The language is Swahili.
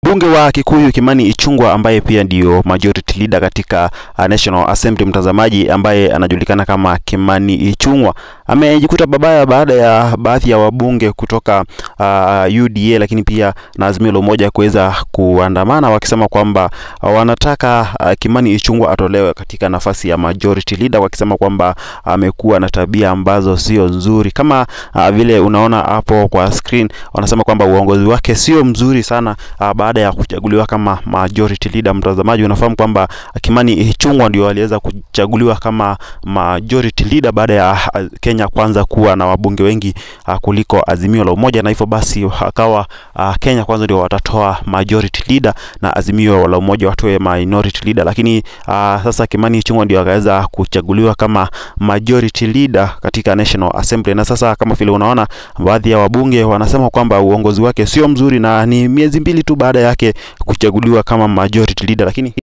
Mbunge wa Kikuyu Kimani Ichung'wah ambaye pia ndio majority leader katika uh, National Assembly, mtazamaji, ambaye anajulikana kama Kimani Ichung'wah amejikuta babaya baada ya baadhi ya wabunge kutoka uh, UDA lakini pia na Azimio la Umoja kuweza kuandamana wakisema kwamba uh, wanataka uh, Kimani Ichung'wah atolewe katika nafasi ya majority leader, wakisema kwamba amekuwa na tabia ambazo sio nzuri, kama uh, vile unaona hapo kwa screen, wanasema kwamba uongozi wake sio mzuri sana uh, baada ya kuchaguliwa kama majority leader. Mtazamaji, unafahamu kwamba Kimani Ichung'wah ndio aliweza kuchaguliwa kama majority leader baada ya uh, Kenya kwanza kuwa na wabunge wengi uh, kuliko Azimio la Umoja, na hivyo basi akawa uh, Kenya kwanza ndio watatoa majority leader na Azimio la Umoja watoe minority leader, lakini uh, sasa Kimani Ichung'wah ndio akaweza kuchaguliwa kama majority leader katika National Assembly, na sasa kama vile unaona baadhi ya wabunge wanasema kwamba uongozi wake sio mzuri na ni miezi mbili tu baada yake kuchaguliwa kama majority leader, lakini